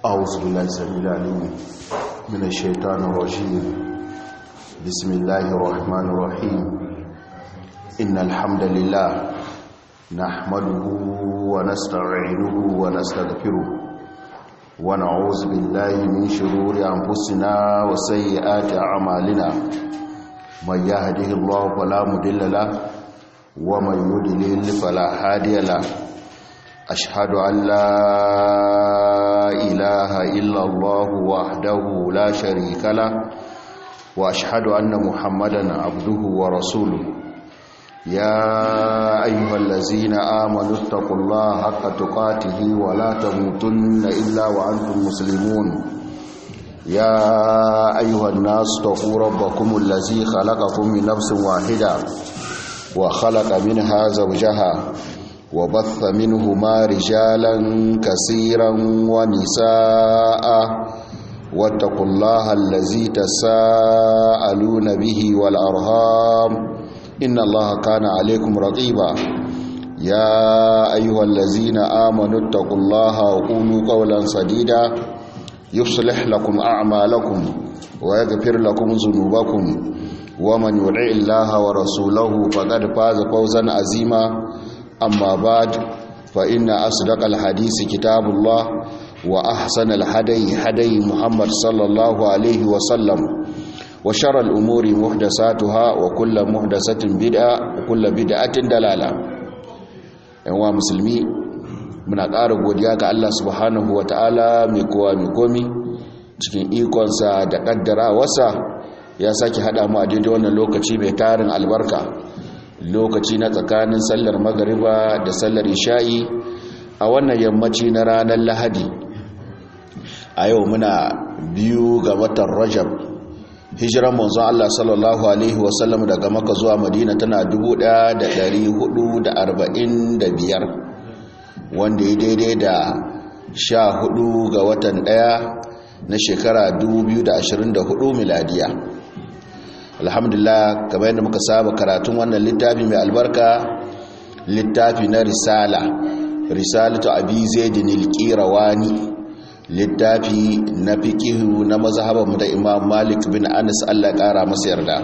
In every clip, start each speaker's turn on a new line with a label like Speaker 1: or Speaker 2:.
Speaker 1: أعوذ بالله السميع العليم من الشيطان الرجيم بسم الله الرحمن الرحيم إن الحمد لله نحمده ونستعينه ونستغفره ونعوذ بالله من شرور أنفسنا وسيئات أعمالنا من يهده الله فلا مضل له ومن يضلل فلا هادي له أشهد أن لا إله إلا الله وحده لا شريك له وأشهد أن محمدا عبده ورسوله يا أيها الذين آمنوا اتقوا الله حق تقاته ولا تموتن إلا وأنتم مسلمون يا أيها الناس اتقوا ربكم الذي خلقكم من نفس واحدة وخلق منها زوجها وبث منهما رجالا كثيرا ونساء واتقوا الله الذي تساءلون به والأرهام إن الله كان عليكم رقيبا يا أيها الذين آمنوا اتقوا الله وقولوا قولا سديدا يصلح لكم أعمالكم ويغفر لكم ذنوبكم ومن يطع الله ورسوله فقد فاز فوزا عظيما أما بعد فإن أصدق الحديث كتاب الله وأحسن الهدي هدي محمد صلى الله عليه وسلم وشر الأمور محدثاتها وكل محدثة بدعة وكل بدعة دلالة yanwa musulmi muna ƙara godiya ga Allah subhanahu wa ta'ala mai kowa mai komi cikin ikonsa da ƙaddara wasa ya sake haɗa mu a daidai wannan lokaci mai tarin albarka lokaci na tsakanin sallar magariba da sallar isha'i a wannan yammaci na ranar lahadi a yau muna biyu ga watan rajab hijiran manzon Allah sallallahu alaihi wasallam daga maka zuwa madina tana 1445 wanda ya daidai da 14 ga watan daya na shekara 2024 miladiya alhamdulillah kamar yadda muka saba karatun wannan littafi mai albarka littafi na risala risalatu abi zaidin al-qirawani littafi na fiqihu na mazhaban mu da imam malik bin anas Allah kara masa yarda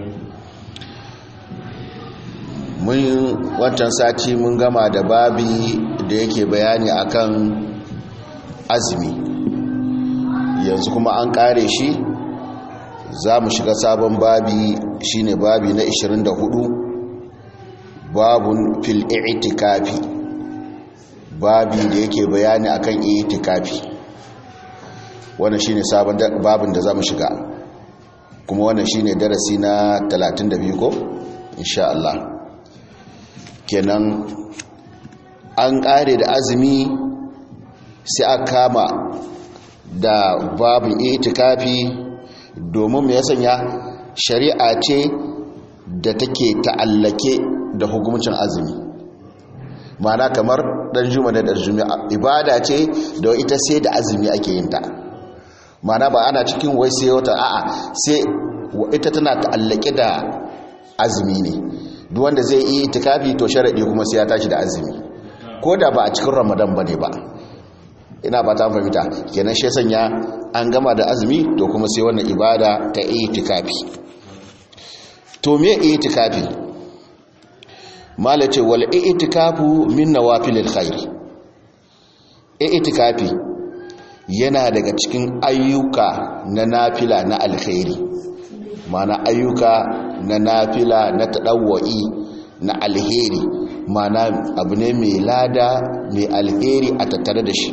Speaker 1: mun wancan sati mun gama da babi da yake bayani akan azumi yanzu kuma an kare shi za mu shiga sabon babi shine babi na 24 babun fil i'tikafi babi da yake bayani akan i'tikafi wannan shine sabon babin da za mu shiga kuma wannan shine darasi na 32 ko insha Allah kenan an kare da azumi sai aka kama da babin i'tikafi domin mai sanya shari'a ce da take ta'allake da hukumcin azumi mana kamar dan juma da dan juma'a ibada ce da ita sai da azumi ake yin ta mana ba ana cikin wai sai wata a'a sai ita tana ta'allake da azumi ne duk wanda zai yi itikafi to sharadi kuma sai ya tashi da azumi ko da ba a cikin ramadan bane ba ina ba ta fahimta kenan shi sanya an gama da azumi to kuma sai wannan ibada ta itikafi to me itikafi malace wal itikafu min nawafilil khair itikafi yana daga cikin ayyuka na nafila na alkhairi mana ayyuka na nafila na tadawwi na alheri mana abu ne mai lada mai alheri a tattare da shi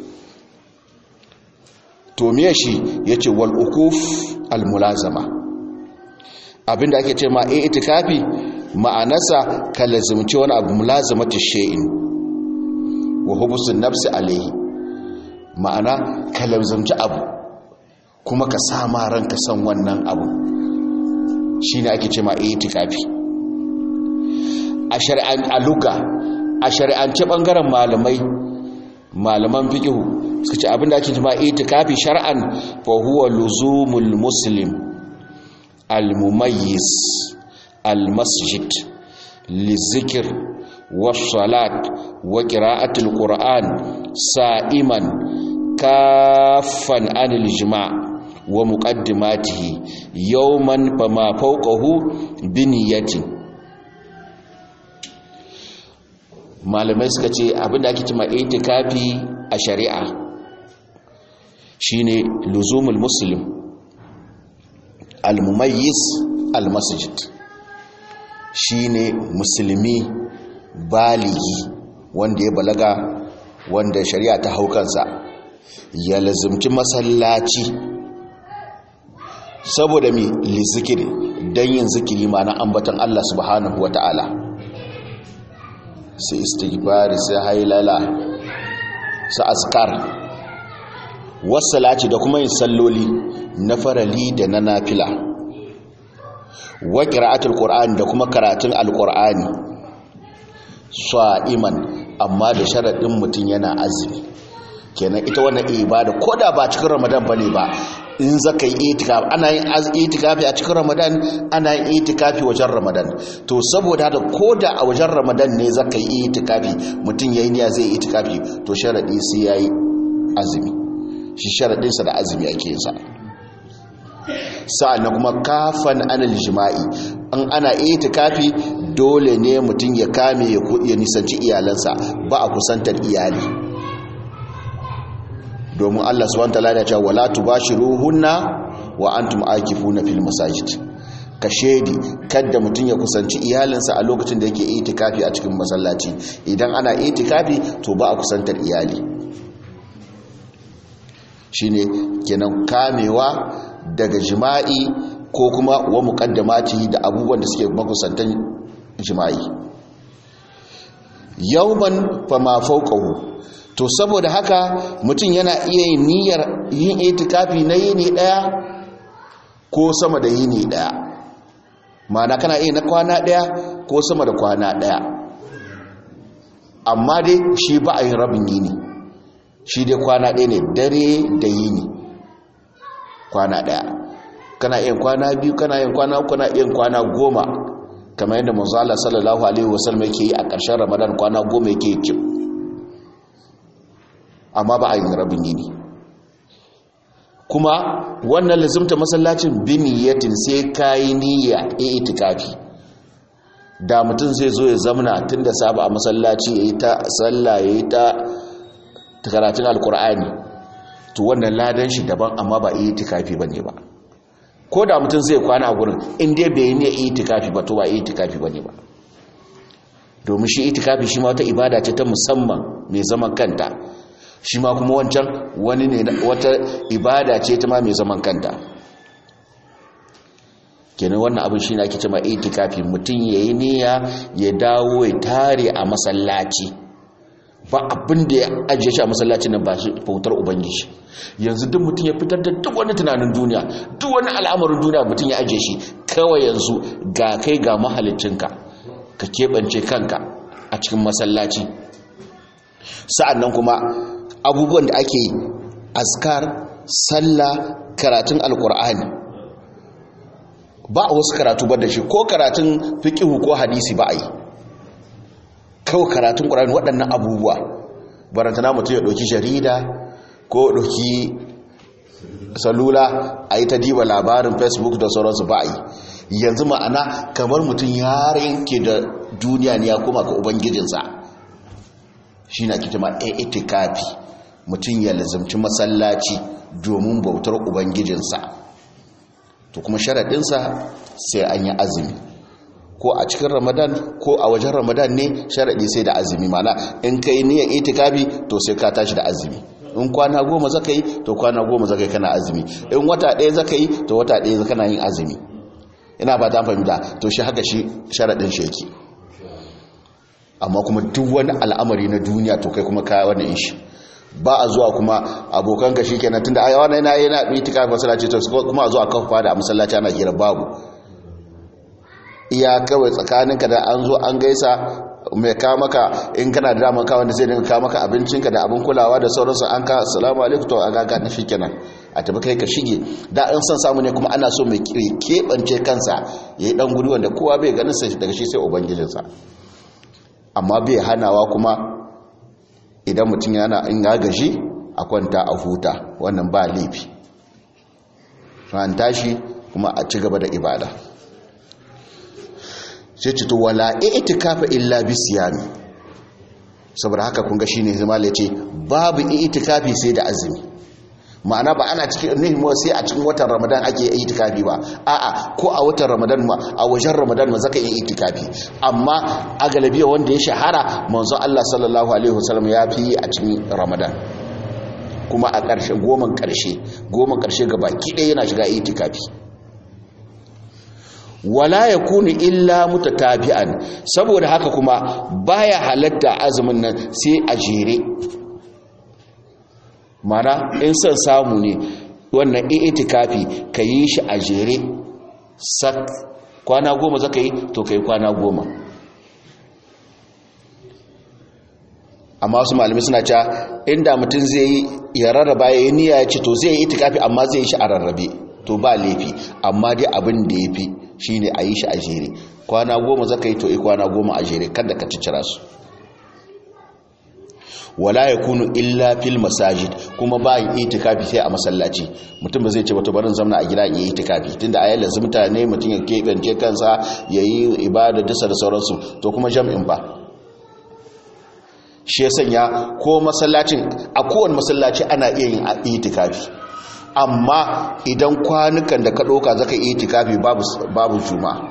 Speaker 1: to miye shi ya ce wal'ukuf al-mulazama abinda ake ce ma e itikafi ma'anasa ka lazimci wani abu mulazamata she'in wa hubusun nafsi alaihi ma'ana ka lazimci abu kuma ka sama ranka san wannan abu shi ne ake ce ma e itikafi a shari'an aluga a shari'ance ɓangaren malamai malaman fikihu suka ce abinda ake jima itikafi shar'an fa huwa luzumul muslim al-mumayyiz al-masjid lizikr was-salat wa qira'atul qur'an sa'iman kaffan anil jima' wa muqaddimatihi yawman fama fawqahu bi niyyatin malamai suka ce abinda ake cewa itikafi a shari'a shine luzumul muslim al-mumayyiz al-masjid shine musulmi baligi wanda ya balaga wanda shari'a ta haukansa ya lazumci masallaci saboda mi lizikiri don yin zikiri na ambatan Allah subhanahu wa ta'ala sai istighfari sai hailala su askar wasalaci da kuma yin salloli na farali da na nafila wa qira'atul qur'ani da kuma karatun alqur'ani sa'iman amma da sharadin mutun yana azumi kenan ita wannan ibada koda ba cikin ramadan bane ba in zaka yi itikafi ana yin itikafi a cikin ramadan ana yin itikafi wajen ramadan to saboda haka koda a wajen ramadan ne zaka yi itikafi mutum yayi niyya zai yi itikafi to sharadi sai yayi azumi shi sharadin sa da azumi ake yin sa sa'annan kuma kafan anil jima'i an ana itikafi dole ne mutum ya kame ya nisanci iyalansa ba a kusantar iyali domin Allah subhanahu wataala ya ce wala tubashiruhunna wa antum akifuna fil masajid ka shedi kada mutum ya kusanci iyalinsa a lokacin da yake itikafi a cikin masallaci idan ana itikafi to ba a kusantar iyali shine kenan kamewa daga jima'i ko kuma wa muqaddamati da abubuwan da suke makusantan jima'i yawman fama fawqahu to saboda haka mutum yana iya yin niyyar yin itikafi na yini daya ko sama da yini daya ma'ana kana iya na kwana daya ko sama da kwana daya amma dai shi ba a yin rabin yini shi dai kwana daya ne dare da yini kwana daya kana iya kwana biyu kana iya kwana uku kana iya kwana goma kamar yadda manzo Allah sallallahu alaihi wasallam yake yi a ƙarshen Ramadan kwana goma yake yi amma ba a yin rabin yini kuma wannan lazimta masallacin biniyatin sai kayi niyya a itikafi da mutum zai zo ya zamana tun da saba a masallaci ya yi ta sallah ya yi ta karatun alkur'ani to wannan ladan shi daban amma ba a itikafi ba ne ba ko da mutum zai kwana a gurin inda bai yi niyya itikafi ba to ba itikafi ba ne ba domin shi itikafi shi ma wata ibada ce ta musamman mai zaman kanta shi ma kuma wancan wani ne wata ibada ce ta ma mai zaman kanta kenan wannan abin shi ne ake cewa itikafi mutum ya yi niyya ya dawo ya tare a masallaci ba abin da ya ajiye shi a masallaci nan ba shi bautar ubangiji yanzu duk mutum ya fitar da duk wani tunanin duniya duk wani al'amarin duniya mutum ya ajiye shi kawai yanzu ga kai ga mahalicinka ka keɓance kanka a cikin masallaci sa'an nan kuma abubuwan da ake yi askar sallah karatun alkur'ani ba a wasu karatu ba da shi ko karatun fiƙihu ko hadisi ba a yi kawai karatun ƙur'ani waɗannan abubuwa barantana mutum ya ɗauki jarida ko ɗauki salula a yi ta diba labarin facebook da sauransu ba a yi yanzu ma'ana kamar mutum ya rinke da duniya ne ya kuma ga ubangijinsa shi na kitama a itikafi mutum ya lazimci masallaci domin bautar ubangijinsa to kuma sharaɗinsa sai an yi azumi ko a cikin ramadan ko a wajen ramadan ne sharaɗi sai da azumi mana in ka yi niyan itikafi to sai ka tashi da azumi in kwana goma zaka yi to kwana goma zaka yi kana azumi in wata ɗaya zaka yi to wata ɗaya kana yin azumi ina ba ta fahimta to shi haka shi sharaɗin shi yake amma kuma duk wani al'amari na duniya to kai kuma kaya wani shi ba a zuwa kuma abokan ka shikenan tunda ai wannan yana yana itika masallaci to kuma a zuwa kafa da a masallaci ana kira babu iya kawai tsakaninka da an zo an gaisa mai ka maka in kana da daman ka wanda zai dinga ka maka abincinka da abin kulawa da sauransu an ka assalamu alaikum to an ga na shikenan a tafi kai ka shige da an san samu ne kuma ana so mai keɓance kansa yayi dan guri wanda kowa bai ganin sa daga shi sai ubangijinsa amma bai hanawa kuma idan mutum yana in ya gaji a kwanta a huta wannan ba laifi ran tashi kuma a ci gaba da ibada sai ci to wala i'tikafa illa bi siyami saboda haka kun ga shine zama ce babu i'tikafi sai da azumi ma'ana ba ana cikin nihimu sai a cikin watan ramadan ake yi itikafi ba a'a ko a watan ramadan ma a wajen ramadan ma zaka yi itikafi amma a galabiya wanda ya shahara manzon Allah sallallahu alaihi wasallam ya fi a cikin ramadan kuma a ƙarshe goman ƙarshe goman ƙarshe ga baki ɗaya yana shiga itikafi wala yakunu illa mutatabi'an saboda haka kuma baya halatta azumin nan sai a jere mana in son samu ne wannan itikafi ka yi shi a jere sak kwana goma zaka yi to ka yi kwana goma amma wasu malamai suna cewa inda mutum zai yi ya rarraba ya yi niyya ya ce to zai yi itikafi amma zai yi shi a rarrabe to ba laifi amma dai abin da ya fi shi ne a yi shi a jere kwana goma zaka yi to yi kwana goma a jere kada ka cicira su wala ya kunu illa fil masajid kuma ba yin itikafi sai a masallaci mutum ba zai ce wato barin zamna a gida yi itikafi tunda a yayin zumta ne mutum ya keɓance kansa ya yi ibada dasa da sauransu to kuma jam'in ba shi ya sanya ko masallacin a kowane masallaci ana iya yin itikafi amma idan kwanukan da ka ɗauka zaka yi itikafi babu juma'a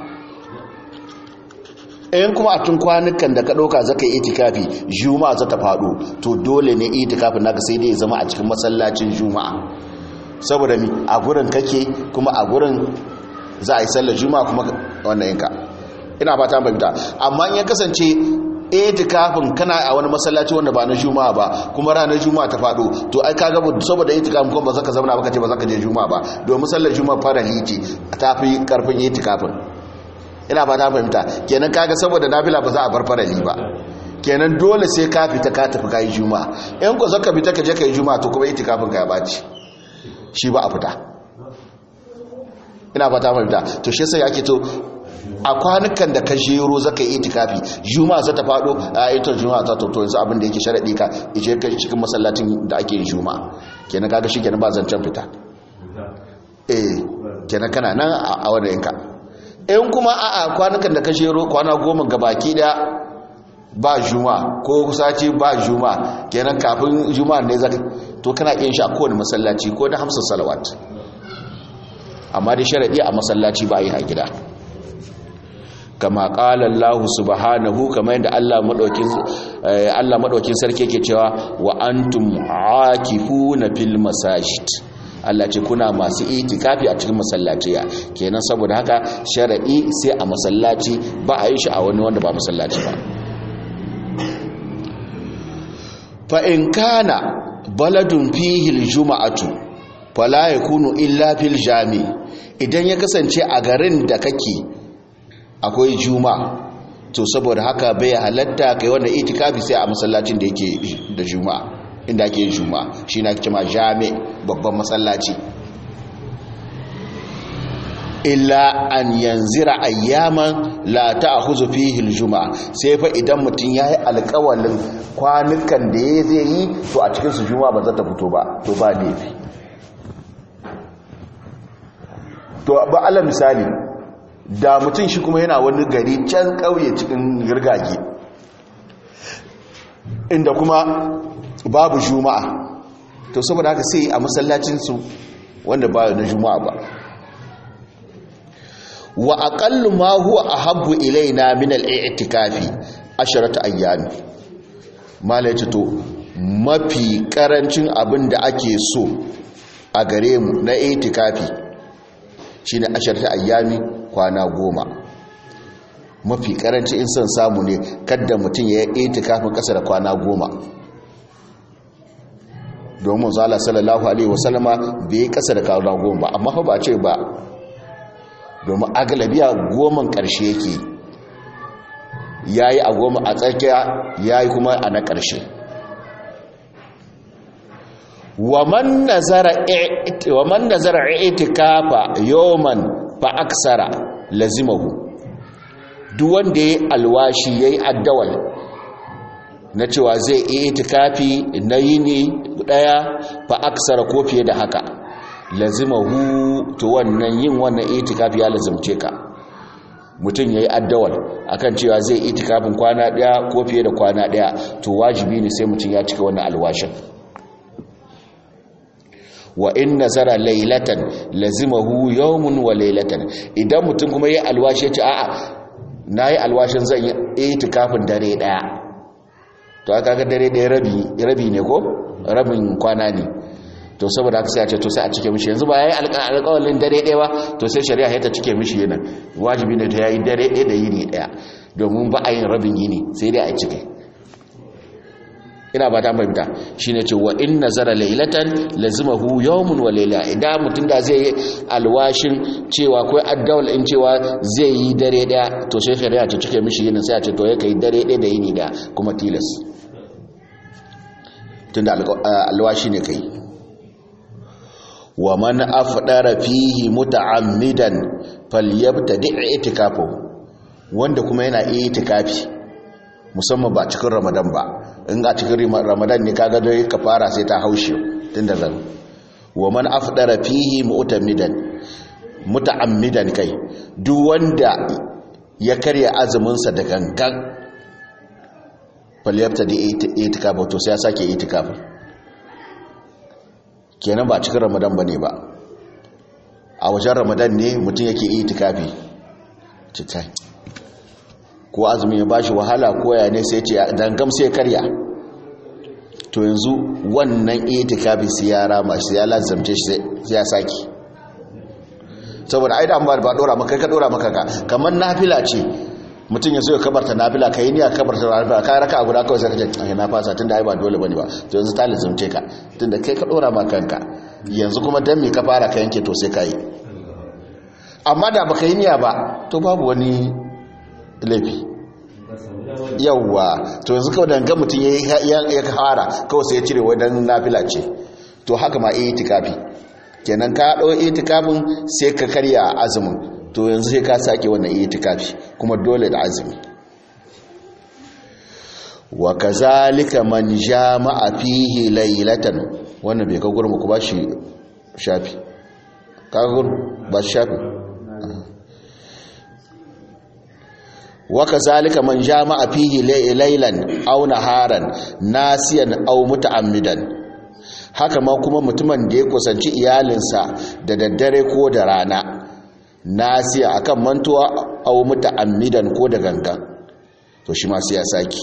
Speaker 1: in kuma a tun kwanukan da ka ɗauka zaka yi itikafi juma'a za ta faɗo to dole ne itikafin naka sai dai zama a cikin masallacin juma'a saboda mi a gurin kake kuma a gurin za a yi sallar juma'a kuma wannan yanka ina ba ta fahimta amma in ya kasance itikafin kana a wani masallaci wanda ba na juma'a ba kuma ranar juma'a ta faɗo to ai ka gaba saboda itikafin kuma ba za ka zama ba ka ce ba za ka je juma'a ba domin sallar juma'a fara liti ta fi karfin itikafin ina ba ta fahimta kenan kaga saboda nafila ba za a bar farali ba kenan dole sai ka fita ka tafi kai juma'a in ko zaka fita ka je kai juma'a to kuma itikafin ka ya baci shi ba a fita ina ba ta fahimta to shi sai ake to a kwanukan da ka jero zaka yi itikafi juma'a za ta fado a ita juma'a ta to yanzu abin da yake sharadi ka ije ka cikin masallacin da ake yin juma'a kenan kaga shi kenan ba zancen fita eh kenan kana nan a wannan yanka in kuma a kwanukan da ka shero kwana goma gabaki daya ba juma ko sati ba juma kenan kafin juma ne zaka to kana iya shi a kowane masallaci ko da hamsin salawat amma dai sharadi a masallaci ba a yi a gida kama qala Allah subhanahu kama yadda Allah madaukin Allah madaukin sarki yake cewa wa antum aakifuna fil masajid Allah ce kuna masu itikafi a cikin masallaciya kenan saboda haka shar'i sai a masallaci ba a yi shi a wani wanda ba masallaci ba fa in kana baladun fihi aljum'atu fala yakunu illa fil jami idan ya kasance a garin da kake akwai juma'a to saboda haka bai halatta kai wannan itikafi sai a masallacin da yake da juma'a inda ake yin juma'a shi na kima jami babban masallaci illa an yanzira ayyaman la ta'khudhu fihi al-juma'a sai fa idan mutun yayi alƙawalin kwanukan da ya zai yi to a cikin su juma'a ba za ta fito ba to ba laifi to ba ala misali da mutun shi kuma yana wani gari can kauye cikin girgage inda kuma babu juma'a to saboda haka sai a masallacinsu wanda ba na juma'a ba wa aqallu ma huwa ahabbu ilaina min al-i'tikafi asharatu ayyami malai to mafi karancin abin da ake so a gare mu na i'tikafi shine asharatu ayyami kwana goma mafi karanci in son samu ne kadda mutum ya yi itikafin kasa da kwana goma domin zala sallallahu alaihi wasallama bai kasa da kwana goma ba amma ba ce ba domin agalabiya goman karshe yake ya yi a goma a tsakiya ya yi kuma a na karshe waman nazara itikafa yoman fa aksara lazimahu duk wanda ya yi alwashi ya yi addawal na cewa zai iya itikafi na yini daya fa aksara ko fiye da haka lazimahu to wannan yin wannan itikafi ya lazimce ka mutum yayi addawal akan cewa zai itikafin kwana daya ko fiye da kwana daya to wajibi ne sai mutum ya cika wannan alwashin wa in nazara laylatan lazimahu yawmun wa laylatan idan mutum kuma yayi alwashi ya ce a'a nayi alwashin zan yi itikafin dare daya to aka ga dare daya rabi rabi ne ko rabin kwana ne to saboda haka sai a ce to sai a cike mishi yanzu ba yayi alƙawarin dare daya ba to sai shari'a ya ta cike mishi yana wajibi ne ta yayi dare daya da yini daya domin ba a yin rabin yini sai dai a cike ina ba ta fahimta shine ce wa in nazara laylatan lazimahu yawmun wa layla idan mutum da zai yi alwashin cewa ko addawal in cewa zai yi dare daya to sai shari'a ta cike mishi yin sai a ce to ya kai dare daya da yini da kuma tilas tunda alwashi ne kai wa man afdara fihi muta'ammidan falyabtadi itikafu wanda kuma yana itikafi musamman ba cikin ramadan ba in a cikin ramadan ne kaga dai ka fara sai ta haushe tun da zan wa man afdara fihi mu'tamidan muta'ammidan kai duk wanda ya karya azumin sa da gangan falyabta da itikafa to sai ya sake itikafa kenan ba cikin ramadan bane ba a wajen ramadan ne mutum yake itikafi cikai ko azumi ya bashi wahala ko ya ne sai ce dangam sai karya to yanzu wannan itikafi sai ya rama shi ya lazamce shi sai ya saki saboda ai da an ba dora maka ka dora maka ka kamar nafila ce mutum ya zo ya kabarta nafila ka yi niyya kabarta nafila ka raka a guda kawai sai ka ce ai na fasa tunda ai ba dole bane ba to yanzu ta lazamce ka tunda kai ka dora maka kanka yanzu kuma dan me ka fara ka yanke to sai ka yi amma da baka yi niyya ba to babu wani laifi yawwa to yanzu kawai danga mutum ya fara kawai sai ya cire wadan nafila ce to haka ma iya itikafi kenan ka ɗau itikafin sai ka karya azumin to yanzu sai ka sake wannan itikafi kuma dole da azumi wa kazalika man jama'a fihi laylatan wannan bai ka gurmu ku ba shi shafi ka gurmu ba shafi وكذلك من جامع فيه ليلا او نهارا ناسيا او متعمدا haka ma kuma mutumin da ya kusanci iyalinsa da daddare ko da rana nasiya akan mantuwa au muta'ammidan ko da gangan to shi ma sai ya saki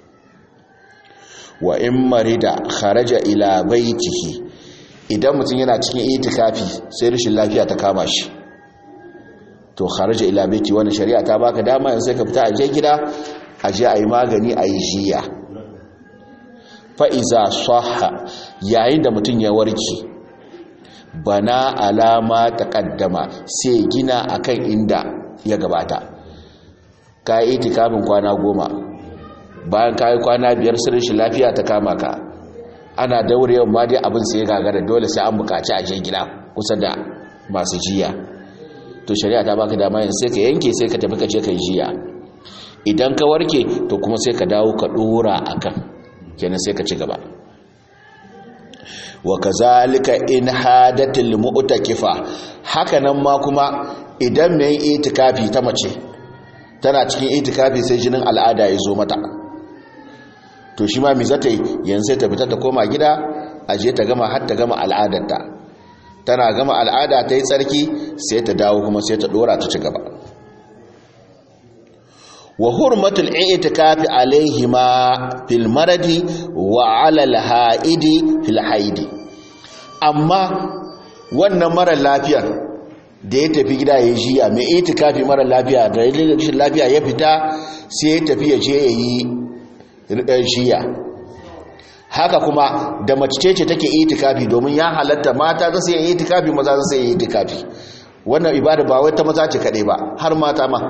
Speaker 1: wa in marida kharaja ila baitihi idan mutum yana cikin itikafi sai rashin lafiya ta kama shi to kharaja ila baiti wannan shari'a ta baka dama yanzu sai ka fita aje gida aje ayi magani ayi jiya fa iza sahha yayin da mutum ya warke bana alama taqaddama sai gina akan inda ya gabata kai itikafin kwana goma bayan kai kwana biyar sirrin shi lafiya ta kama ka ana daurewa ma dai abin sai gagara dole sai an bukaci aje gida kusa da masu jiya to shari'a ta baka dama yanzu sai ka yanke sai ka tafi ka je ka jiya idan ka warke to kuma sai ka dawo ka dora akan kenan sai ka ci gaba wa kazalika in hadatil mu'takifa haka nan ma kuma idan mai itikafi ta mace tana cikin itikafi sai jinin al'ada ya zo mata to shi ma mi zata yi yanzu sai ta fita ta koma gida aje ta gama har ta gama al'adarta tana gama al'ada ta yi tsarki sai ta dawo kuma sai ta dora ta ci gaba wa hurmatul i'tikafi alaihima fil maradi wa ala al haidi fil haidi amma wannan mara lafiyar da ya tafi gida ya jiya mai itikafi mara lafiya da rashin lafiya ya fita sai ya tafi ya je ya yi jiya haka kuma da mace ce take itikafi domin ya halatta mata za su yi itikafi maza za su yi itikafi wannan ibada ba wai ta maza ce kaɗai ba har mata ma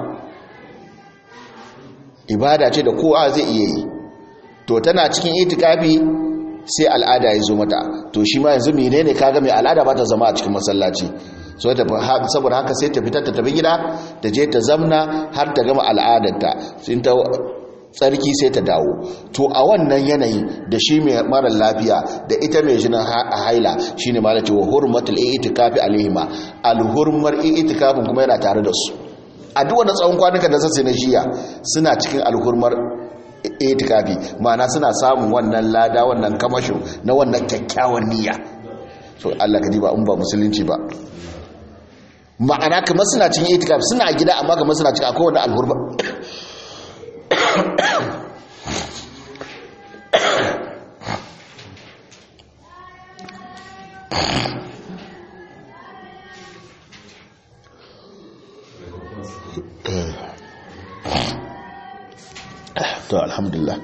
Speaker 1: ibada ce da kowa zai iya yi to tana cikin itikafi sai al'ada ya zo mata to shi ma yanzu mene ne kaga mai al'ada ba ta zama a cikin masallaci so ta saboda haka sai ta fitar ta tafi gida ta je ta zamna har ta gama al'adarta tsarki sai ta dawo to a wannan yanayi da shi mai mara lafiya da ita mai jinin haila shine ma ce wa hurmatul i'tikafi alaihima alhurmar i'tikafin kuma yana tare da su a duk wani tsawon kwanuka da sassai na jiya suna cikin alhurmar itikafi ma'ana suna samun wannan lada wannan kamashin na wannan kyakkyawan niyya so Allah ka ba in ba musulunci ba ma'ana kamar suna cikin itikafi suna gida amma kamar suna cikin akwai wani alhurma to alhamdulillah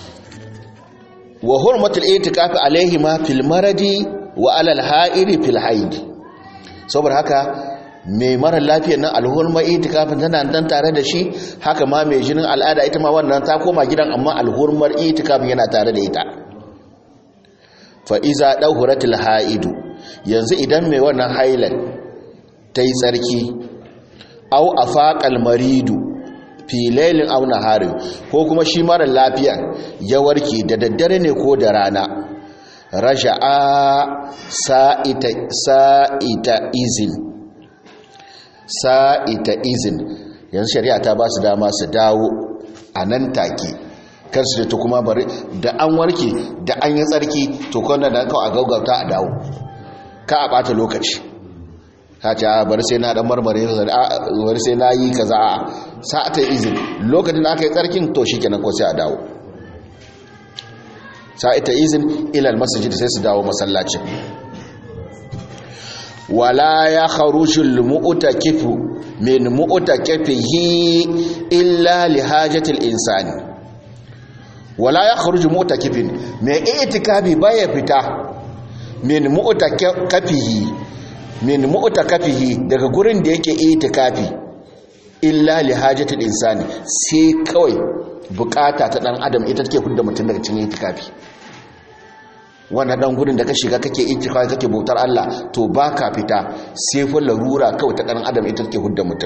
Speaker 1: wa hurmatul itikafi alaihima fil maradi wa alal ha'iri fil haid saboda haka mai mara lafiyar nan alhurmar itikafin tana dan tare da shi haka ma mai jinin al'ada ita ma wannan ta koma gidan amma alhurmar itikafin yana tare da ita fa iza dahuratul haidu yanzu idan mai wannan hailan ta yi tsarki au afaqal maridu filailin auna harin ko kuma shi mara lafiya ya warke da daddare ne ko da rana rasha'a sa'ita sa'ita izin sa'ita izin yanzu shari'a ta ba su dama su dawo a nan take kar su da ta kuma bari da an warke da an yi tsarki to kwanan da kawai a gaugauta a dawo ka a bata lokaci ka ce a bari sai na dan marmare bari sai na yi kaza a sa'ata izin lokacin da aka yi tsarkin to shi kenan ko sai a dawo sa'ita izin ilal masajid sai su dawo masallacin wala ya kharujul mu'takifu min mu'takifihi illa li hajatil insani wala ya kharuju mu'takifin mai itikafi baya fita min mu'takafihi min mu'takafihi daga gurin da yake itikafi illa li hajatil insani sai kawai bukata ta dan adam ita take hudda mutum daga cikin itikafi wannan dan gurin da ka shiga kake itikafi kake bautar Allah to baka fita sai fa larura kawai ta dan adam ita take hudda mutum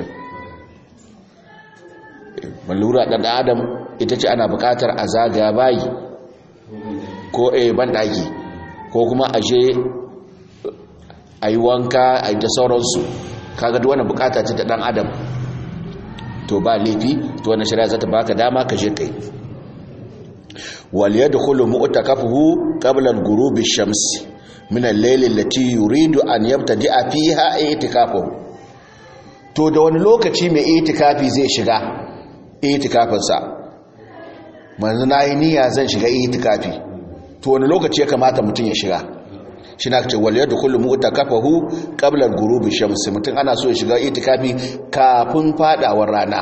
Speaker 1: malura dan adam ita ce ana bukatar a zagaya bayi ko a banɗaki ko kuma a je a yi wanka a yi da sauransu kaga duk wannan bukata ce ta ɗan adam to ba laifi to wannan shari'a za ta baka dama ka je kai wal yadkhulu mu'takafuhu qabla al-ghurub ash-shams min al-layl allati yuridu an yabtadi'a fiha i'tikafuhu to da wani lokaci mai itikafi zai shiga itikafinsa manzu na yi niyya zan shiga itikafi to wani lokaci ya kamata mutum ya shiga shi na ce waliyar da kullum mutu kafahu ƙablar gurubi shamsi mutum ana so ya shiga itikafi kafin fadawar rana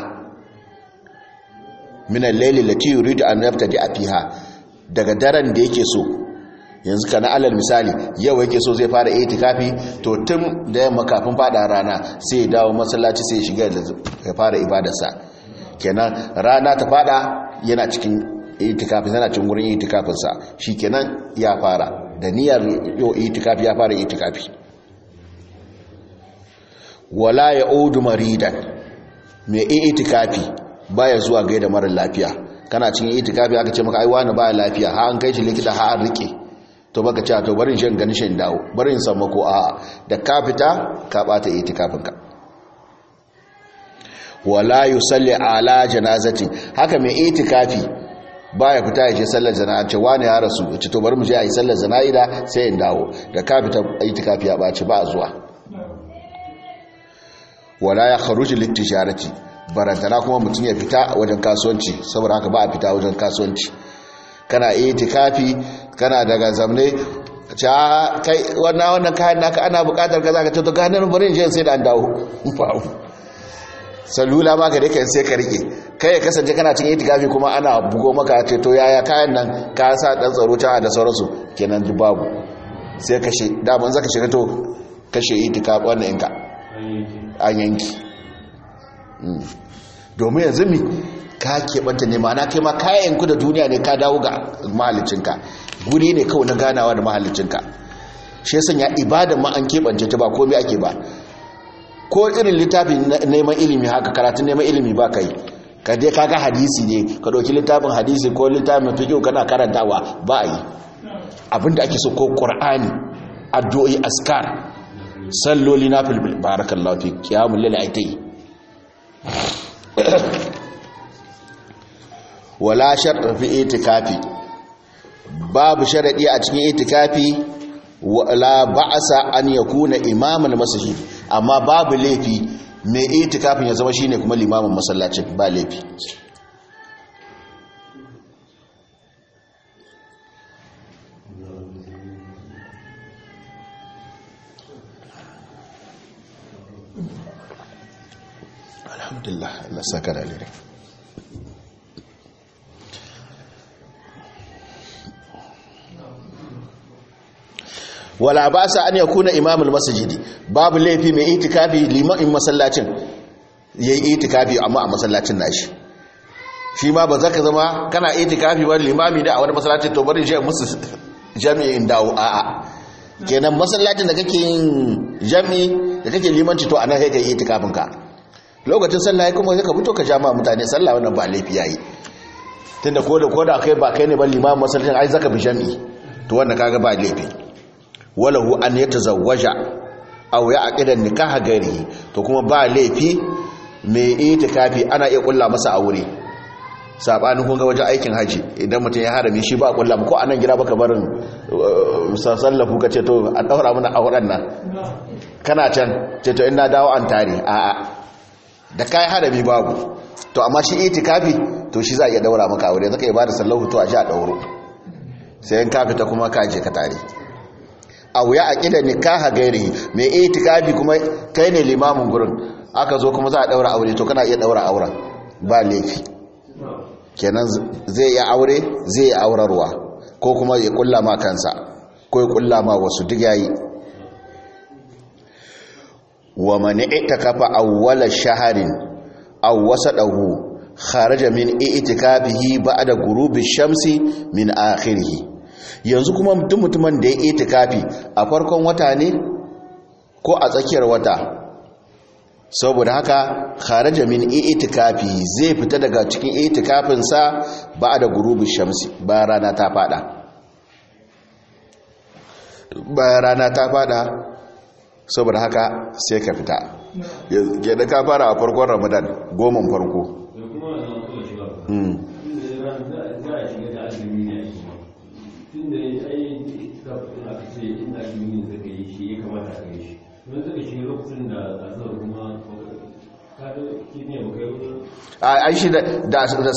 Speaker 1: minan laili lati yuridu an yafta da afiha daga daren da yake so yanzu kana alal misali yau yake so zai fara itikafi to tun da yamma kafin fada rana sai ya dawo masallaci sai ya shiga ya fara ibadarsa kenan rana ta fada yana cikin itikafi yana cikin wurin itikafinsa shi kenan ya fara da niyyar yau itikafi ya fara itikafi wala ya odu maridan mai itikafi baya zuwa gaida mara lafiya kana cikin itikafi aka ce maka ai wani baya lafiya ha an kai shi likita ha an rike to baka ce to barin shan gani shan dawo barin samu ko a da ka fita ka bata itikafinka wala yusalli ala janazati haka mai itikafi baya fita ya je sallar jana'a ce wani ya rasu ya ce to bari mu je a yi sallar jana'ida sai in dawo da ka fita itikafi ya baci ba zuwa wala ya kharuji littijarati barantana kuma mutum ya fita wajen kasuwanci saboda haka ba a fita wajen kasuwanci kana itikafi kana daga zamne ce kai wannan wannan kayan naka ana bukatar kaza ka ce to ganin bari in je sai da an dawo salula ma ka dai kan sai ka rike kai ya kasance kana cikin itikafi kuma ana bugo maka ce to yaya kayan nan ka sa dan tsaro ta da sauransu kenan duk babu sai kashe daman zaka shiga to kashe itikafi wannan inka an yanki domin yanzu mi ka keɓanta ne ma'ana kai ma kayan ku da duniya ne ka dawo ga mahallicinka guri ne kawai na ganawa da mahallicinka shi yasan ya ibadan ma an keɓance ta ba komai ake ba ko irin littafin neman ilimi haka karatun neman ilimi ba kai ka dai kaga hadisi ne ka ɗauki littafin hadisi ko littafin fiqh kana karantawa ba a yi abinda ake so ko qur'ani addu'o'i askar salloli na fil barakallahu fi qiyamul layl aitai wala shartu fi itikafi babu sharadi a cikin itikafi wala ba'asa an yakuna imaman masjid amma babu laifi mai itikafin ya zama shine kuma limamin masallacin ba laifi alhamdulillah Allah saka da alheri wala ba sa an yakuna imamul masjidi babu laifi mai itikafi limamin masallacin yayi itikafi amma a masallacin nashi shi ma ba zaka zama kana itikafi ba limami da a wani masallacin to bari shi musu jami'in dawo a'a kenan masallacin da kake yin jami'i da kake limanci to anan kai kai itikafin ka lokacin sallah ya kuma ka fito ka jama mutane sallah wannan ba laifi yayi tunda ko da ko da kai ba kai ne ba limamin masallacin ai zaka bi jami'i to wannan kaga ba laifi walahu an yatazawwaja aw ya'qida nikaha gari to kuma ba laifi mai itikafi ana iya kulla masa aure sabanin kun ga wajen aikin haji idan mutum ya harami shi ba kulla ko anan gida baka barin sallafu kace to an daura mana auren nan kana can ce to ina dawo an tare a'a da kai harami babu to amma shi itikafi to shi za a iya daura maka aure zaka iya bada sallahu to a ji a dauro sai in ka fita kuma ka je ka tare aw ya aqida nikaha gairi mai itikafi kuma kai ne limamin gurin aka zo kuma za a daura aure to kana iya daura auren ba laifi kenan zai iya aure zai iya aurarwa ko kuma ya kulla ma kansa ko ya kulla ma wasu duk yayi wa man itakafa awwala shaharin aw wasadahu kharaja min itikafihi ba'da ghurubi shamsi min akhirih yanzu kuma mutum mutumin da ya itikafi a farkon wata ne ko a tsakiyar wata saboda haka kharaja min itikafi zai fita daga cikin itikafin sa ba'da ghurubi shamsi bayan rana ta fada bayan rana ta fada saboda haka sai ka fita yadda ka fara a farkon ramadan goman farko ai shi da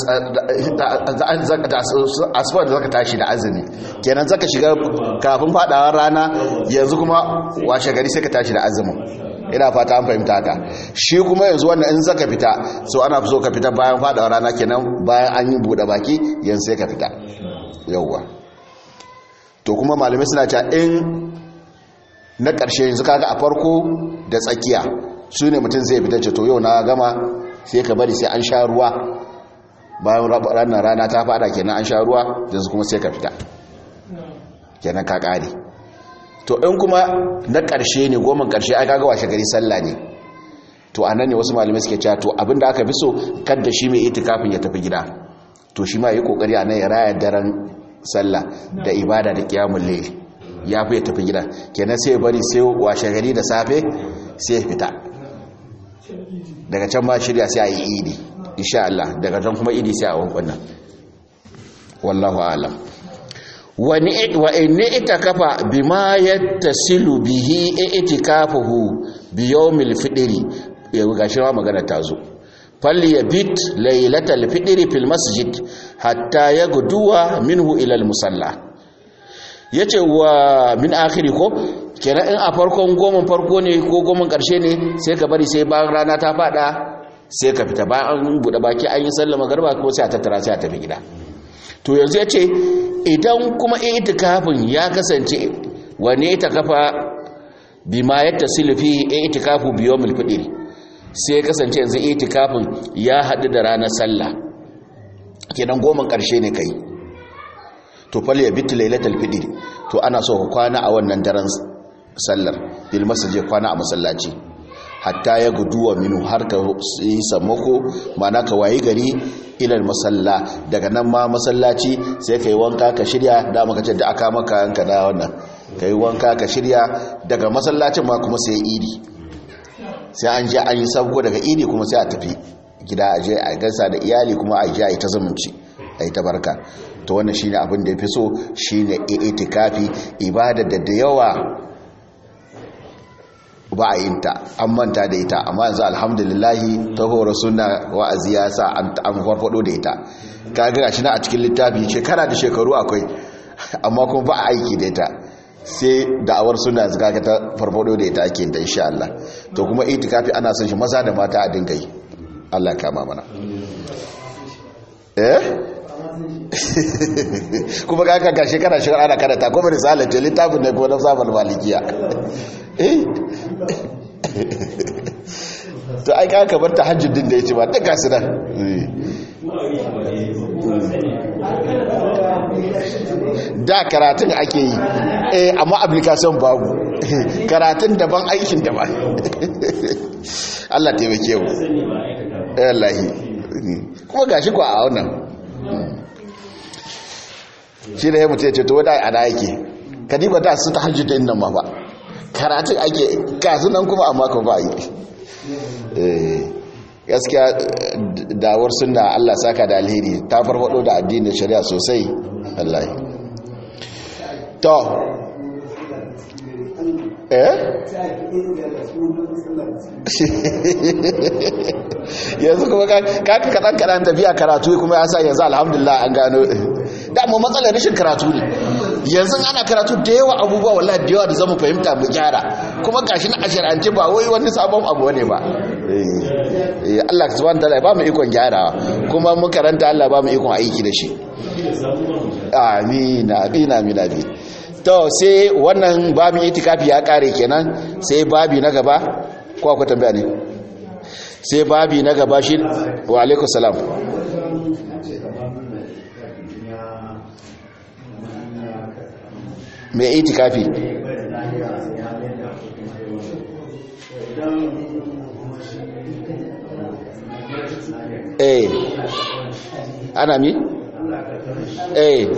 Speaker 1: asfar da zaka tashi da azumi kenan zaka shiga kafin fadawar rana yanzu kuma washe gari sai ka tashi da azumin ina fata an fahimta haka shi kuma yanzu wannan in zaka fita so ana so ka fita bayan fadawar rana kenan bayan an yi bude baki yanzu sai ka fita yauwa to kuma malamai suna cewa in na ƙarshe yanzu kaga a farko da tsakiya su ne mutum zai fita ce to yau na gama sai ka bari sai an sha ruwa bayan ranar rana ta fada kenan an sha ruwa yanzu kuma sai ka fita kenan ka kare to in kuma na ƙarshe ne goman ƙarshe ai kaga washe gari sallah ne to anan ne wasu malamai suke cewa to abinda aka fi so kada shi mai itikafin ya tafi gida to shi ma yi kokari a nan ya raya daren sallah da ibada da qiyamul layl ya fi ya tafi gida kenan sai ya bari sai washe gari da safe sai ya fita daga can ma shirya sai a yi idi insha Allah daga can kuma idi sai a wankunan wallahu alam wani wa in itakafa bima yattasilu bihi itikafuhu bi yawmil fidri yau gashi ma magana ta zo falli yabit laylatal fidri fil masjid hatta yagduwa minhu ila al musalla yace wa min akhiri ko kenan in a farkon goma farko ne ko goman karshe ne sai ka bari sai bayan rana ta fada sai ka fita bayan an buɗe baki an yi sallama garba ko sai a tattara sai a tafi gida to yanzu ya ce idan kuma itikafin ya kasance wane itikafa bima yadda silfi itikafu biyomil fitr sai kasance yanzu itikafin ya haɗu da ranar sallah kenan goman karshe ne kai to fal ya bitu lailatul fitr to ana so ka kwana a wannan daren sallar bil masjid kwana a masallaci hatta ya guduwa minu har ka yi sammako mana ka wayi gari ilal masalla daga nan ma masallaci sai ka yi wanka ka shirya da maka ce da aka maka yanka da wannan ka yi wanka ka shirya daga masallacin ma kuma sai idi sai an je an yi sabko daga idi kuma sai a tafi gida a je a gasa da iyali kuma a je a yi ta zumunci a yi ta barka to wannan shine abin da ya fi so shine itikafi ibada da da yawa ba a yin ta an manta da ita amma yanzu alhamdulillahi ta horo suna wa'azi ya sa an farfado da ita kaga gashi na a cikin littafi shekara da shekaru akwai amma kuma ba a aiki da ita sai da'awar suna zaka ta farfado da ita ake da insha Allah to kuma itikafi ana son shi maza da mata a dinga yi Allah ya kama mana eh kuma kaka ga shekara shekara ana karanta kuma risalar ce littafin ne kuma na sabon malikiya eh to ai ka kamar ta hajjudin da ya ce ba ta gasu nan da karatun ake yi eh amma application babu karatun daban aikin daban Allah taimake mu eh wallahi kuma gashi ko a wannan shi da ya mutu ya ce to wadda ana yake kadiba da su ta hajji da innan ma ba karatun ake kasu nan kuma amma ka ba yi gaskiya dawar suna allah saka da alheri ta farfado da addinin shari'a sosai wallahi to eh yanzu kuma kaka kaɗan kaɗan tafiya karatu kuma ya sa yanzu alhamdulillah an gano dama matsalar rashin karatu ne yanzu ana karatu da yawa abubuwa wallahi da yawa da zamu fahimta mu gyara kuma gashi na ashirance ba wai wani sabon abu ne ba Allah subhanahu wataala ba mu ikon gyarawa kuma mun karanta Allah ba mu ikon aiki da shi amin amin amin amin to sai wannan babin itikafi ya kare kenan sai babi na gaba ko akwai tambaya ne sai babi na gaba shi wa alaikum salam mai itikafi eh ana mi eh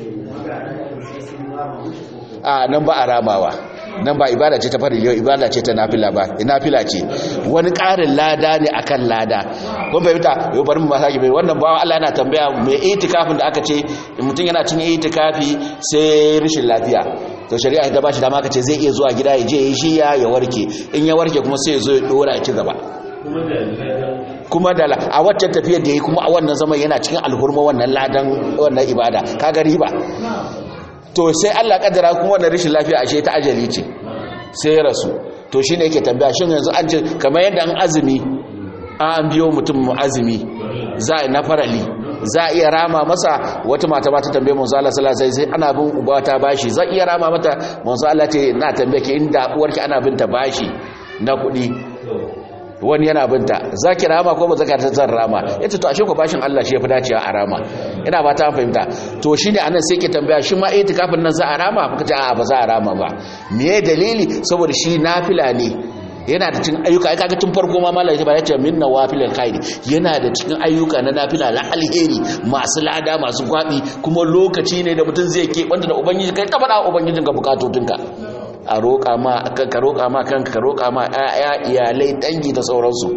Speaker 1: a nan ba a ramawa nan ba ibada ce ta fari yau ibada ce ta nafila ba nafila ce wani ƙarin lada ne akan lada kun fahimta yau bari mu masaki bai wannan bawa Allah yana tambaya mai itikafin da aka ce mutum yana cin itikafi sai rashin lafiya to shari'a ta bashi dama aka ce zai iya zuwa gida ya je ya shiya ya warke in ya warke kuma sai ya zo ya dora ya ci gaba kuma da a waccan tafiyar da ya kuma a wannan zaman yana cikin alhurma wannan ladan wannan ibada kaga riba to sai Allah kaddara kuma wannan rashin lafiya ashe ta ajali ce sai ya rasu to shine yake tambaya shin yanzu an ce kamar yadda an azumi an biyo mutum mu azumi za a na farali za a iya rama masa wata mata ba ta tambaye manzo Allah sallallahu alaihi wasallam sai ana bin uba ta bashi za iya rama mata manzo Allah ce na tambaye ki inda uwarki ana binta bashi na kuɗi wani yana binta za ki rama ko ba za ka ta zan rama ya ce to ashe ku bashin Allah shi ya fi dacewa a rama ina ba ta fahimta to shi ne anan sai ke tambaya shi ma ita kafin nan za a rama muka ce a ba za a rama ba me dalili saboda shi nafila ne yana da cikin ayyuka ai kaga tun farko ma malaka ba ya ce min nawafilil khairi yana da cikin ayyuka na nafila la alheri masu lada masu gwabi kuma lokaci ne da mutum zai ke banda da ubangiji kai ta faɗa ubangijinka bukatotinka a roƙa ma ka roƙa ma kanka ka roƙa ma ƴaƴa iyalai dangi da sauransu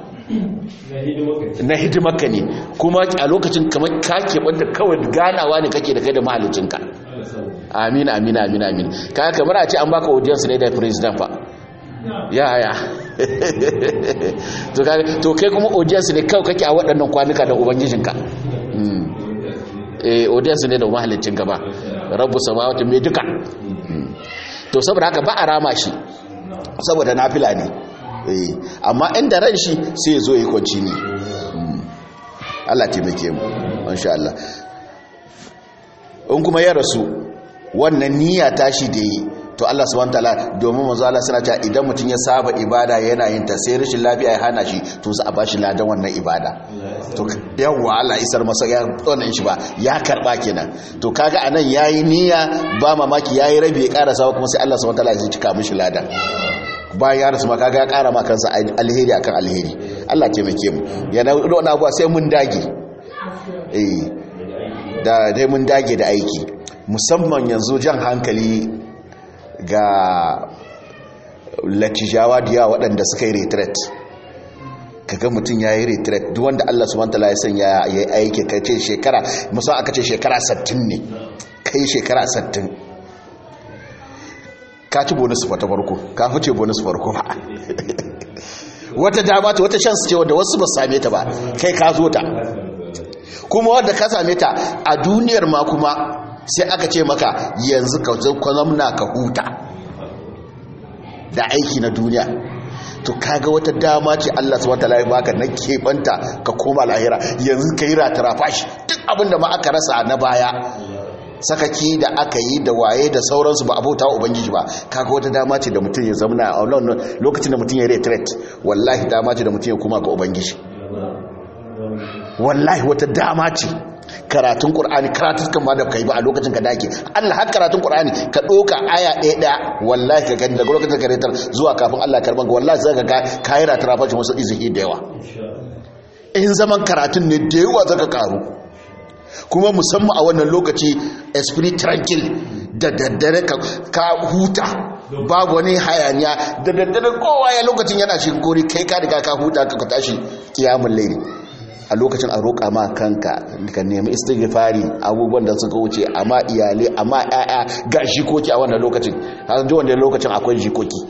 Speaker 1: na hidimarka ne kuma a lokacin kamar ka keɓanta kawai ganawa ne kake da kai da mahalicinka amin amin amin amin ka kamar a ce an baka audience ne da president fa ya ya to kai kuma audience ne kawai kake a waɗannan kwanuka da ubangijinka eh audience ne da mahalicinka ba rabu samawati mai duka to saboda haka ba a rama shi saboda nafila ne amma inda ran shi sai ya zo yi kwanci ne Allah taimake mu insha Allah in kuma ya rasu wannan niyya tashi da yi to Allah subhanahu wataala domin manzo Allah suna cewa idan mutum ya saba ibada yana yin ta sai rashin lafiya ya hana shi to za a bashi ladan wannan ibada to yawa Allah isar masa ya tsonan shi ba ya karba kenan to kaga anan yayi niyya ba mamaki yayi rabi ya karasa kuma sai Allah subhanahu wataala ya cika mishi ladan bayan ya rasu ma kaga ya kara ma kansa alheri akan alheri Allah taimake mu yana wani abuwa sai mun dage eh da dai mun dage da aiki musamman yanzu jan hankali ga latijawa da yawa waɗanda suka yi retret kaga mutum ya yi retret duk wanda Allah subhanahu wataala ya sanya ya yi aiki kai ce shekara musamman aka ce shekara 60 ne kai shekara 60 ka ci bonus fa ta farko ka fice bonus farko ba wata dama ta wata chance ce wanda wasu ba su same ta ba kai ka zo ta kuma wanda ka same ta a duniyar ma kuma sai aka ce maka yanzu ka zo ka zamna ka huta da aiki na duniya to kaga wata dama ce Allah subhanahu wataala ya baka na keɓanta ka koma lahira yanzu ka yi ratarafa shi duk abinda ma aka rasa na baya sakaki da aka yi da waye da sauransu ba abota wa ubangiji ba kaga wata dama ce da mutum ya zamana a lokacin da mutum ya retret wallahi dama ce da mutum ya koma ga ubangiji wallahi wata dama ce karatun qur'ani karatun kan ma da kai ba a lokacin ka dake Allah har karatun qur'ani ka doka aya ɗaya ɗaya wallahi ka gani daga lokacin ka retar zuwa kafin Allah karban ka wallahi zaka ga kaira tarafa wasu izihi da yawa in zaman karatun ne da yawa zaka karu kuma musamman a wannan lokaci esprit tranquil da daddare ka huta babu wani hayaniya da daddare kowa ya lokacin yana shi kori kai ka riga ka huta ka tashi kiyamun laili a lokacin a roƙa ma kanka ka nemi istighfari abubuwan da suka wuce amma iyalai amma ƴaƴa ga jikoki a wannan lokacin har ji wannan lokacin akwai jikoki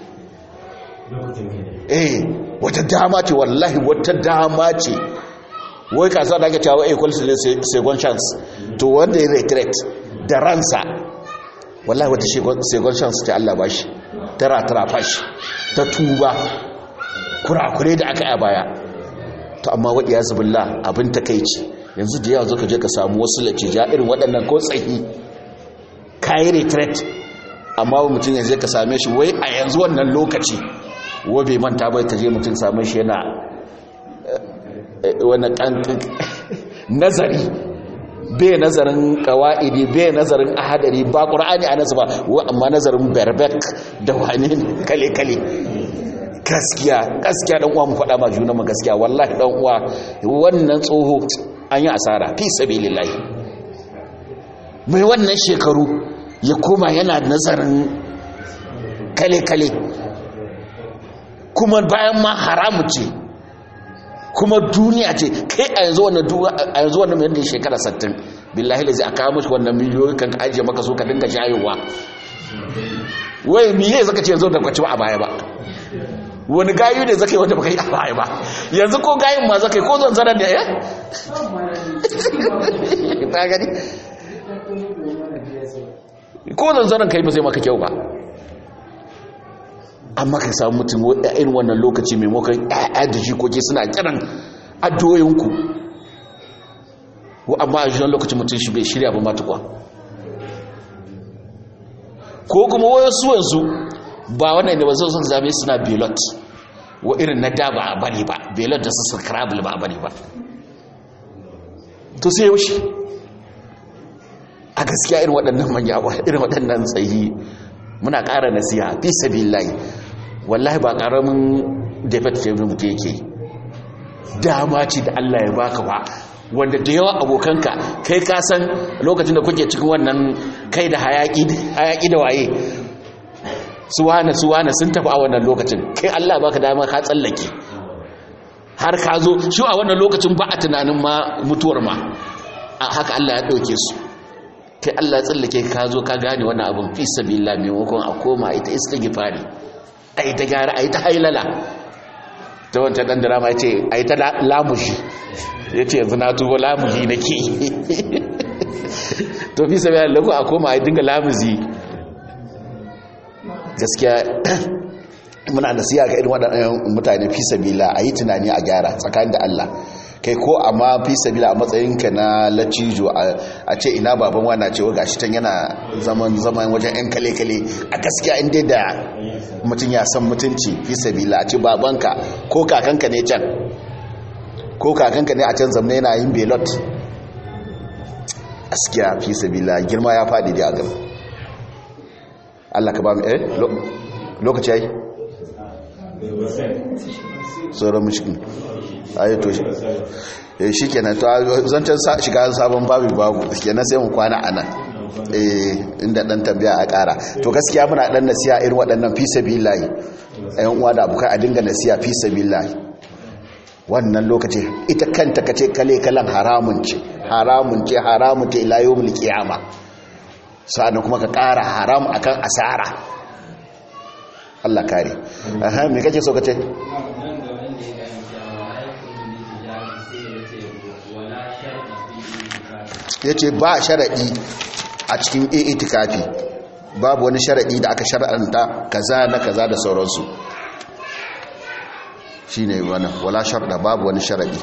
Speaker 1: eh wata dama ce wallahi wata dama ce wai kasuwa da ake cewa equal to second chance to wanda ya retreat da ransa wallahi wata second chance ta Allah bashi tara tara fashi ta tuba kurakure da aka yi a baya to amma waɗi ya zubilla abin takaici yanzu da yawa zo ka je ka samu wasu latija irin waɗannan ko tsahi kayi retreat amma mutum yanzu ka same shi wai a yanzu wannan lokaci wa bai manta bai ta je mutum same shi yana wani ƙanƙan nazari bai nazarin kawa'idi bai nazarin ahadari ba ƙura'ani a nasu ba amma nazarin berbek da wani kale-kale gaskiya gaskiya dan uwa mu faɗa ma juna mu gaskiya wallahi dan uwa wannan tsoho an yi asara fi sabilillahi mai wannan shekaru ya koma yana nazarin kale-kale kuma bayan ma haramu ce kuma duniya ce kai a yanzu wannan a yanzu wannan mai shekara 60 billahi lazi aka kawo mashi wannan miliyoyi kan ajiye maka so ka dinga shayowa wai miye zaka ce yanzu da kwaci ba a baya ba wani gayu ne zaka yi wanda baka yi a baya ba yanzu ko gayin ma zaka yi ko zan zarar da ya ta gani ko zan zarar kai ba zai maka kyau ba amma ka samu mutum irin wannan lokaci maimakon ƴaƴa da jikoki suna kiran addoyinku wa amma a jiran lokacin mutum shi bai shirya ba matuƙwa ko kuma wasu wanzu ba wannan ne ba zai sun zame suna belot wa irin na da ba a bari ba belot da su scrabble ba a bari ba to sai yaushe a gaskiya irin waɗannan manya ba irin waɗannan tsayi muna ƙara nasiha fi sabilillahi wallahi ba ƙaramin defect ce mutu yake dama ce da Allah ya baka ba wanda da yawa abokanka kai ka san lokacin da kuke cikin wannan kai da hayaki da waye suwana suwana sun tafi a wannan lokacin kai Allah baka dama ka tsallake har ka zo shi a wannan lokacin ba a tunanin ma mutuwar ma a haka Allah ya ɗauke su kai Allah ya tsallake ka zo ka gane wannan abin fi sabila maimakon a koma ita istighfari a ita gyara a ita hailala ta wancan ɗan drama ya ce a ita lamushi ya ce yanzu na tubo lamuzi na ke to fi sabila lako a koma a dinga lamuzi gaskiya muna nasiya ga irin waɗannan mutane fi sabila a yi tunani a gyara tsakanin da Allah kai ko amma fi sabila a matsayinka na lacijo a ce ina baban wana ce wa gashi tan yana zaman zaman wajen yan kale-kale a gaskiya inda da mutum ya san mutunci fi sabila a ce babanka ko kakanka ne can ko kakanka ne a can zamne yana yin belot gaskiya fi sabila girma ya faɗi da agam Allah ka ba mu eh lokaci yayi sauran mushkin ayato shi kenan to zancen shiga sabon babu babu kenan sai mu kwana a nan inda dan tambaya a kara to gaskiya muna dan nasiya irin waɗannan fi sabilillahi ayan uwa da abukai a dinga nasiya fi sabilillahi wannan lokaci ita kanta kace kale kalan haramun ce haramun ce haramun ce ila yawmul qiyama sa'annan kuma ka kara haram akan asara Allah kare aha me kake so kace yace ba sharadi a cikin itikafi babu wani sharadi da aka shar'anta kaza na kaza da sauransu shine wannan wala sharda babu wani sharadi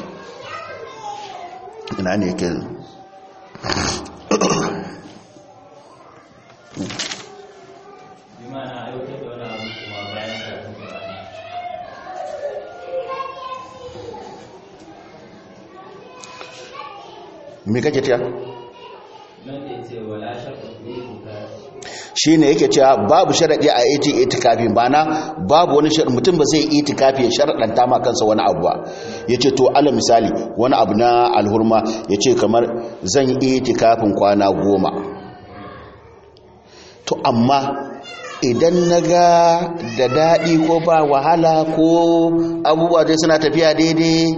Speaker 1: ina ne yake me kake tiya shi ne yake cewa babu sharaɗi a iti itikafi bana babu wani sharaɗi mutum ba zai itikafi ya sharaɗanta ma kansa wani abu ba ya ce to ala misali wani abu na alhurma ya ce kamar zan yi itikafin kwana goma to amma idan na ga da daɗi ko ba wahala ko abubuwa dai suna tafiya daidai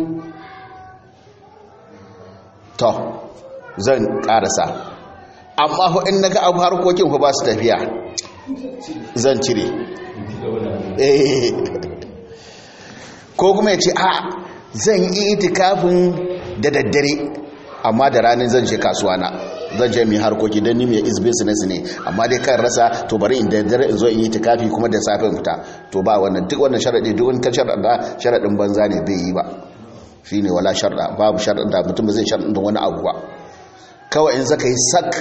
Speaker 1: to zan ƙarasa amma in na ga abu harkokin ku ba su tafiya zan cire ko kuma ya ce a zan yi itikafin da daddare amma da ranar zan je kasuwa na zan je mai harkoki don nimi ya is business ne amma dai kan rasa to bari in daddare in zo in yi itikafi kuma da safin fita to ba wannan duk wannan sharaɗi duk wani kan sharaɗa sharaɗin banza ne bai yi ba shi ne wala sharaɗa babu sharaɗa mutum ba zai sharaɗin wani abu ba kawai in zaka yi sak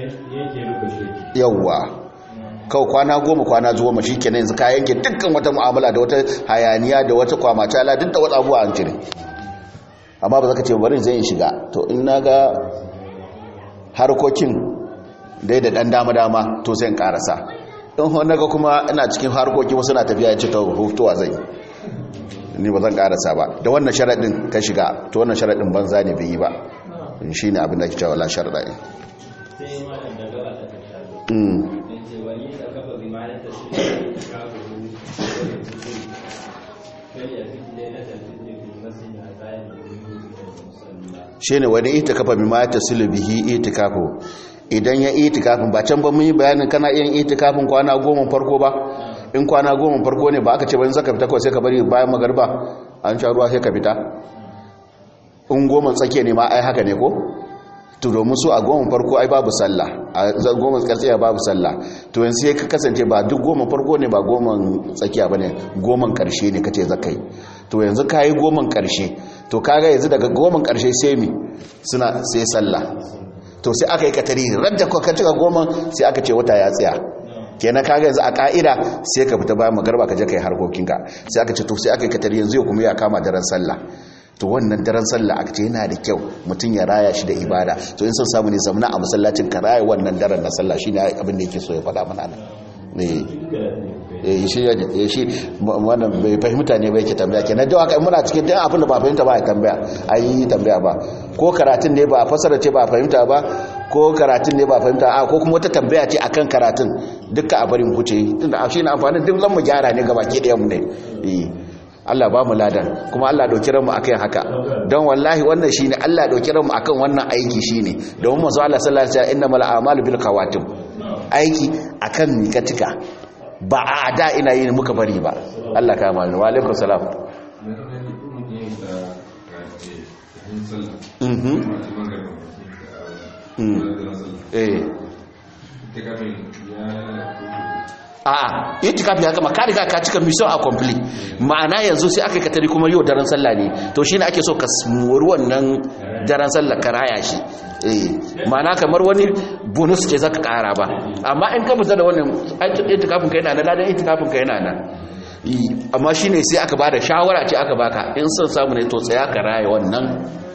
Speaker 1: yawwa kawai kwana goma kwana goma shi kenan yanzu ka yanke dukkan wata mu'amala da wata hayaniya da wata kwamacala duk da wata abuwa an cire amma ba za ka ce bari zai shiga to in na ga harkokin dai da ɗan dama-dama to sai in ƙarasa in wani ga kuma ina cikin harkokin wasu na tafiya ya ce ta hutuwa zai ni ba zan ƙarasa ba da wannan sharaɗin ka shiga to wannan sharaɗin banza ne bai yi ba shi ne abin da ke cewa la sharda ne shi ne wani itikafa bi ma ta bihi itikafu idan ya itikafin ba can ba mun yi bayanin kana iya itikafin kwana goma farko ba in kwana goma farko ne ba aka ce bayan zaka fita kawai sai ka bari bayan magarba an sha ruwa sai ka fita in goma tsakiya ne ma ai haka ne ko to domin su a goma farko ai babu sallah a goma tsakiya babu sallah to yanzu sai ka kasance ba duk goma farko ne ba goma tsakiya bane goma karshe ne kace zakai to yanzu kai goma karshe to kaga yanzu daga goma karshe sai mi suna sai sallah to sai aka yi katari radda ka cika goma sai aka ce wata ya tsaya kenan kaga yanzu a ka'ida sai ka fita bayan magarba ka je kai harkokinka sai aka ce to sai aka yi katari yanzu ya kuma ya kama daren sallah to wannan daren sallah aka ce yana da kyau mutum ya raya shi da ibada to in son samu ne zamana a masallacin ka raya wannan daren na sallah shine abin da yake so ya faɗa mana nan eh shi ya shi wannan bai fahimta ne bai ke tambaya kenan da haka muna cikin dan abin da ba fahimta ba ya tambaya ai tambaya ba ko karatun ne ba fasara ce ba fahimta ba ko karatun ne ba fahimta a ko kuma wata tambaya ce akan karatun dukkan a barin huce tunda shi ne amfanin duk zan mu gyara ne gaba ke ɗayan mu ne eh Allah ba mu ladan kuma Allah dauki ranmu akan haka don wallahi wannan shine Allah dauki ranmu akan wannan aiki shine domin manzo Allah sallallahu alaihi wasallam innamal a'malu bil qawatim aiki akan mikatika ba a da ina yin muka bari ba Allah ka mani wa alaikum salam mhm eh a'a itikafi ya gama ka riga ka cika mission a complete ma'ana yanzu sai aka katari kuma yau daren sallah ne to shine ake so ka mori wannan daren sallah ka raya shi eh ma'ana kamar wani bonus ce zaka kara ba amma in ka fita da wannan itikafin ka yana nan ladan itikafin ka yana nan amma shine sai aka bada shawara ce aka baka in son samu ne to tsaya ka raya wannan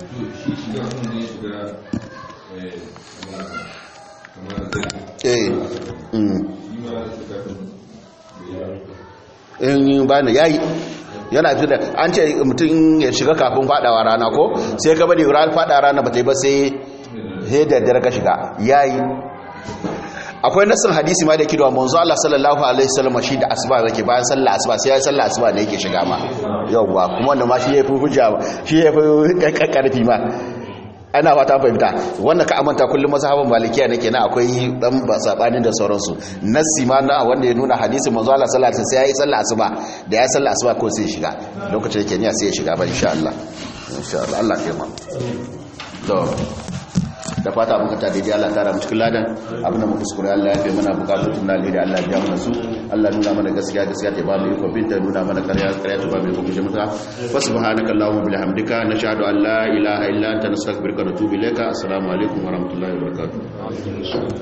Speaker 1: eh in ba na yayi yana fi da an ce mutum ya shiga kafin fadawa rana ko sai ka bari ran fada rana ba ta yi ba sai he da dare ka shiga yayi akwai nasin hadisi ma da yake da manzo Allah sallallahu alaihi wasallam shi da asuba yake bayan sallah asuba sai ya sallah asuba ne yake shiga ma yawwa kuma wannan ma shi yafi hujja shi yafi karfi ma ana fata fahimta wannan ka amanta kullum mazhaban malikiya ne kenan akwai dan sabanin da sauransu nassi ma na wanda ya nuna hadisin manzo Allah sallallahu alaihi wasallam sai ya yi sallah asuba da ya sallah asuba ko sai ya shiga lokacin yake niyya sai ya shiga ba insha Allah insha Allah Allah ya ma to da fata muka ta daidai Allah tara mu cikin ladan abin da muka kuskure Allah ya fi mana bukatun na alheri Allah ya mana su Allah nuna mana gaskiya gaskiya ta ba mu iko binta nuna mana ƙarya ƙarya ta ba mu iko guje mata wa subhanaka allahumma bihamdika nashhadu an la ilaha illa anta nastaghfiruka wa natubu ilayka assalamu alaikum wa rahmatullahi wa barakatuh